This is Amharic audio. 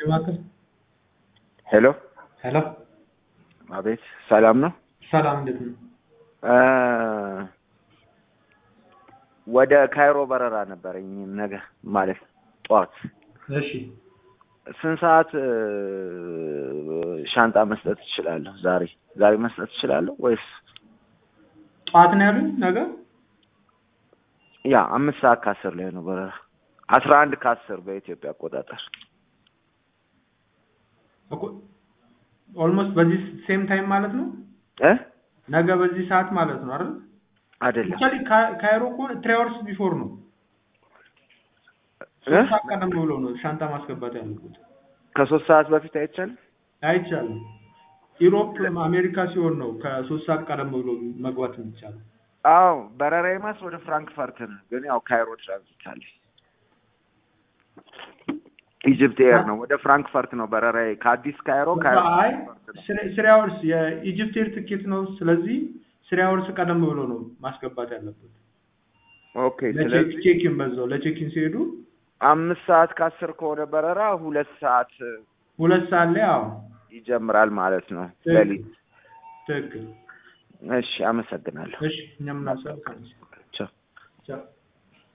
እባክህ። ሄሎ ሄሎ አቤት፣ ሰላም ነው? ሰላም፣ እንዴት ነው? እ ወደ ካይሮ በረራ ነበረኝ ነገ ማለት ጠዋት። እሺ ስንት ሰዓት እ ሻንጣ መስጠት እችላለሁ? ዛሬ ዛሬ መስጠት እችላለሁ ወይስ ጠዋት ነው ያሉኝ ነገ? ያ አምስት ሰዓት ከአስር ላይ ነው በረራ አስራ አንድ ከአስር በኢትዮጵያ አቆጣጠር እኮ ኦልሞስት በዚህ ሴም ታይም ማለት ነው። እ ነገ በዚህ ሰዓት ማለት ነው አይደል? አይደለም አክቹዋሊ ካይሮ እኮ ትሪ አወርስ ቢፎር ነው። እ ሶስት ሰዓት ቀደም ብሎ ነው ሻንጣ ማስገባት ያለበት። ከሶስት ሰዓት በፊት አይቻልም። አይቻልም። ኢሮፕ አሜሪካ ሲሆን ነው ከሶስት ሰዓት ቀደም ብሎ መግባት የሚቻለው። አዎ በረራዬ ማስ ወደ ፍራንክፈርት ነው፣ ግን ያው ካይሮ ትራንዚት አለ። ኢጅፕት ኤር ነው፣ ወደ ፍራንክፈርት ነው በረራዬ ከአዲስ ካይሮ ካይሮ አይ ፍራንክፈርት ነው። ስሪ አወርስ የኢጅፕት ኤር ትኬት ነው። ስለዚህ ስሪ አወርስ ቀደም ብሎ ነው ማስገባት ያለበት። ኦኬ ስለዚህ ለቼኪን በዛው ለቼኪን ሲሄዱ አምስት ሰዓት ከአስር ከሆነ በረራ ሁለት ሰዓት ሁለት ሰዓት ላይ አዎ፣ ይጀምራል ማለት ነው ትክክል ሌሊት። ትክክል። እሺ አመሰግናለሁ። እሺ እኛም እናመሰግናለን። ቻው። ቻው